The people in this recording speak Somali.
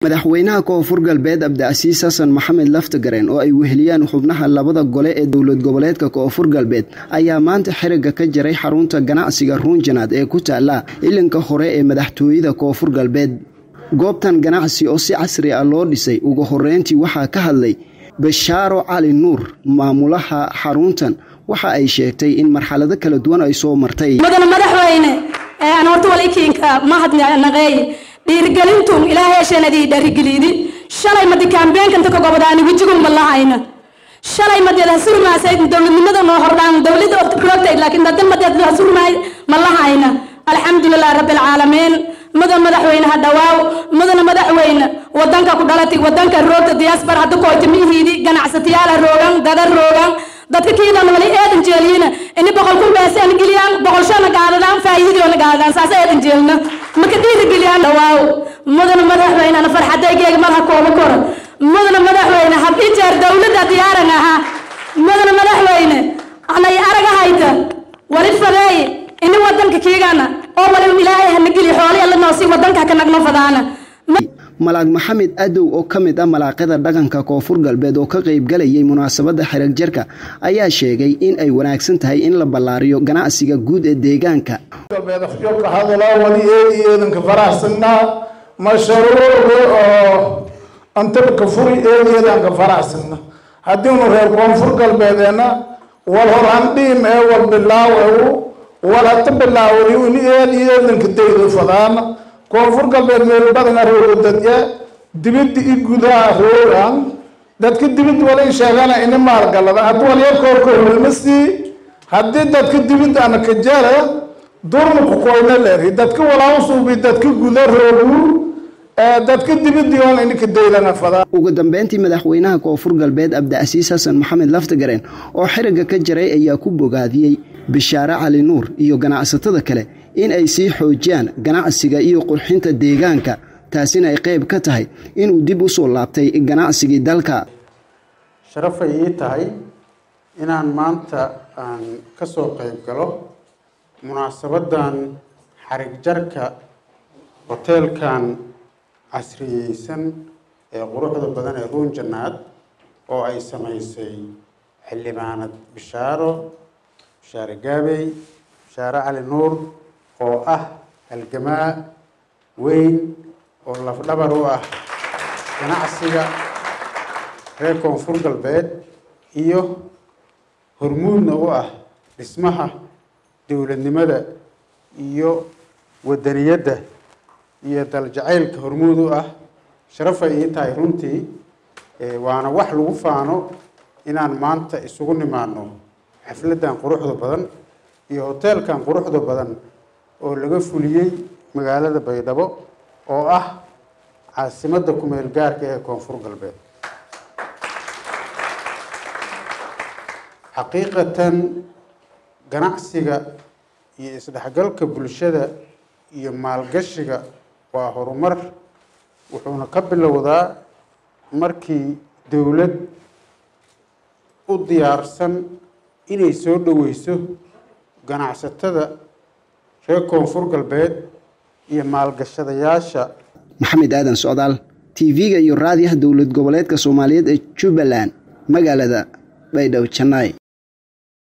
madaxweynaha koonfur galbeed abdicasiis xasan maxamed laftagareen oo ay weheliyaan xubnaha labada gole ee dowlad goboleedka koonfur galbeed ayaa maanta xiriga ka jaray xarunta ganacsiga ruunjanaad ee ku taala ilinka hore ee madaxtooyada koonfur galbeed goobtan ganacsi oo si casri ah loo dhisay ugu horeyntii waxaa ka hadlay bashaaro cali nuur maamulaha xaruntan waxa ay sheegtay in marxalado kala duwan ay soo martay mudana madaxweyne aan horta walikiinka mahadnaqeey dhiirigelintu ilaahay hesheenadii dhiirigeliidi shalay madi kaambeenkanta ka gobadaani wejigun ma lahayna shalay madeed hasurmaasayd dowladnimada noo hordhaan dowladda roogtayd laakiin dadan madeed hasurmaay ma lahayna alxamdulilah rabbi alcaalamiin mudan madaxweyne ha dhawaaw mudana madaxweyne wadanka ku dhalatay wadanka roogta diyaasbar hadda koyta mihiidi ganacsatayaala roogan dada roogan dadka kiidan wali eedan jeeliyina ini boqol kun beesaan geliyaan boqol shana gaadadaan faa'iidiyoona gaadadaan saasa eedan jeelna maka dhiirigeliyaan dhawaaw mudana madaxweynena farxadaygeega malha kooba kora mudana madaxweyne hab ijeer dowladda diyaaran ahaa mudana madaxweyne anay araga hayta wali fadeey ini wadanka kiigana oo wali ilaahay hana geliyo xooli alla noosi wadanka ka nagno fadaana malaag maxamed adow oo ka mid ah malaaqyada dhaqanka koonfur galbeed oo ka qaybgalayay munaasabadda xirag jarka ayaa sheegay in ay wanaagsan tahay in la ballaariyo ganacsiga guud ee deegaanka ka hadalaa wali eedi eedanka faraxsanaa mashruucu oo antabka furi eedi eedanka faraxsana haddiinu reer koonfur galbeedeena wal horhandhiim ee wal bilaaw ewu wal hata bilaawri ini eedi eedanka dayda fadaana koonfur galbeed meel badana rooga dadya dibidda i gudaha roogan dadka dibidda wala sheegana ini maalgalada haddi walyarkoorkoolmasii haddii dadka dibidda ana ka jara durma kukoyna leeri dadka walausuubi dadka guda roogu dadka dibiddiyoon ininka daydana fadaa ugu dambeyntii madaxweynaha koonfur galbeed abdicasiis xasan maxamed laftagareen oo xiriga ka jaray ayaa ku bogaadiyey bishaare cali nuur iyo ganacsatada kale in ay sii xoojiyaan ganacsiga iyo qurxinta deegaanka taasina ay qayb ka tahay inuu dib u soo laabtay ganacsigii dalka sharafay ii tahay inaan maanta aan ka soo qayb galo munaasabadan xarig jarka hoteelkan casriyeysan ee quruxda badan ee ruunjanaad oo ay samaysay xildhibaanad bishaaro bishaare gaabey bishaare cali nuur oo ah halgamaa weyn oo lafdhabar u ah ganacsiga reer koonfur galbeed iyo hormuudna u ah dhismaha dowladnimada iyo wadaniyadda iyo daljacaylka hormuud u ah sharafay ii tahay runtii waana wax lagu faano inaan maanta isugu nimaano xafladdan quruxda badan iyo hoteelkan quruxda badan oo laga fuliyey magaalada baydhabo oo ah caasimadda kumeel gaarka ee koonfur galbeed xaqiiqatan ganacsiga iyo isdhexgalka bulshada iyo maalgashiga waa horumar wuxuuna ka bilowdaa markii dowlad u diyaarsan inay soo dhoweyso ganacsatada reer koonfur galbeed iyo maalgashadayaasha maxamed aadan socdaal tv-ga iyo raadiyaha dowlad goboleedka soomaaliyeed ee jubbaland magaalada baydhabo janay